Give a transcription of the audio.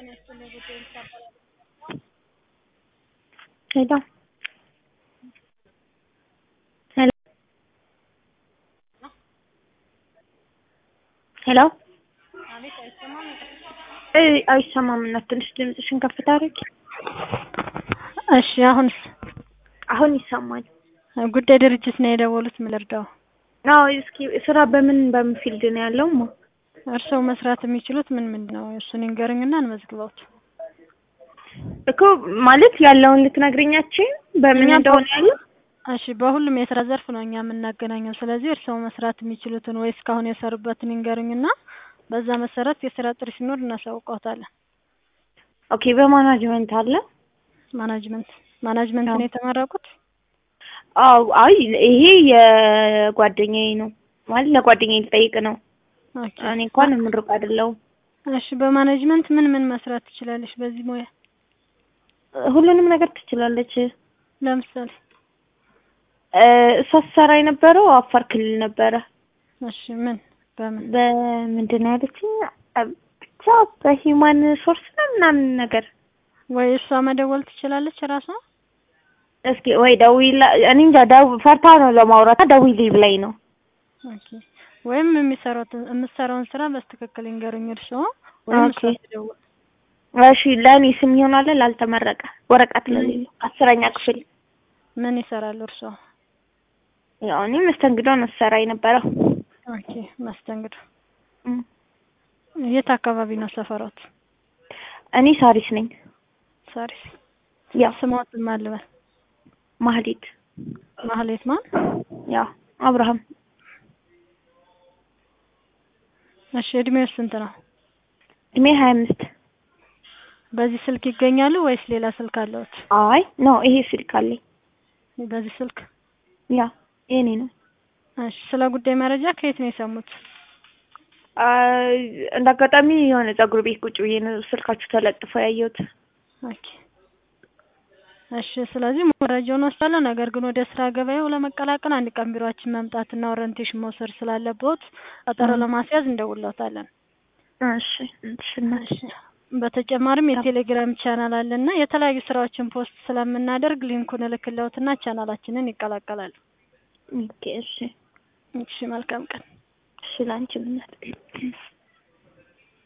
ሄሎ ሄሎ ሄሎ አይሰማም እናት ትንሽ ድምፅሽን ከፍ ታደርጊ እሺ አሁንስ አሁን ይሰማል ጉዳይ ድርጅት ነው የደወሉት ምን ልርዳው አዎ እስኪ ስራ በምን በምን ፊልድ ነው ያለው ማ እርስዎ መስራት የሚችሉት ምን ምንድን ነው እሱን ይንገሩኝና እንመዝግበውት እኮ ማለት ያለውን ልትነግሪኛችን በምን እኛ እንደሆነ ያለው እሺ በሁሉም የስራ ዘርፍ ነው እኛ የምናገናኘው ስለዚህ እርስዎ መስራት የሚችሉትን ወይ እስካሁን የሰሩበትን ይንገሩኝና በዛ መሰረት የስራ ጥሪ ሲኖር እናሳውቀውታለን ኦኬ በማናጅመንት አለ ማናጅመንት ማናጅመንት ነው የተመረቁት አዎ አይ ይሄ የጓደኛዬ ነው ማለት ለጓደኛዬ ልጠይቅ ነው ኦኬ እኔ እንኳን ምሩቅ አይደለሁም እሺ በማኔጅመንት ምን ምን መስራት ትችላለሽ በዚህ ሙያ ሁሉንም ነገር ትችላለች ለምሳሌ እ እሷ ስትሰራ የነበረው አፋር ክልል ነበረ እሺ ምን በምን በምንድን ነው ያለችኝ ብቻ በሂውማን ሶርስ ነው ምናምን ነገር ወይ እሷ መደወል ትችላለች ራሷ እስኪ ወይ ደውይላ እኔ እንጃ ደው ፈርታ ነው ለማውራት ደውዪልኝ ብላኝ ነው ኦኬ ወይም የሚሰራውን የምትሰራውን ስራ በስትክክል ይንገሩኝ እርስዎ ወይም እሷ ኦኬ። ትደውል እሺ ለእኔ ስም ይሆናል ላልተመረቀ ወረቀት ለሌለው አስረኛ ክፍል ምን ይሰራሉ እርስዎ ያው እኔ መስተንግዶ ነው ስሰራ የነበረው ኦኬ መስተንግዶ እም። የት አካባቢ ነው ሰፈሮት እኔ ሳሪስ ነኝ ሳሪስ ያው ስሞት ማን ልበል ማህሌት ማህሌት ማን ያው አብርሃም እሺ እድሜው ስንት ነው እድሜ ሀያ አምስት በዚህ ስልክ ይገኛሉ ወይስ ሌላ ስልክ አለዎት አይ ነው ይሄ ስልክ አለኝ በዚህ ስልክ ያ የኔ ነው እሺ ስለ ጉዳይ መረጃ ከየት ነው የሰሙት አይ እንደ አጋጣሚ የሆነ ፀጉር ቤት ቁጭ ብዬ ነው ስልካችሁ ተለጥፎ ያየሁት ኦኬ እሺ ስለዚህ መረጃውን ወስዳለሁ ነገር ግን ወደ ስራ ገበያው ለመቀላቀል አንድ ቀን ቢሮአችን መምጣትና ኦሪንቴሽን መውሰድ ስላለብዎት ቀጠሮ ለማስያዝ እንደውልዎታለን እሺ እሺ እናት እሺ በተጨማሪም የቴሌግራም ቻናል አለና የተለያዩ ስራዎችን ፖስት ስለምናደርግ ሊንኩን እልክልዎትና ቻናላችንን ይቀላቀላሉ ኦኬ እሺ እሺ መልካም ቀን እሺ ላንቺም እናት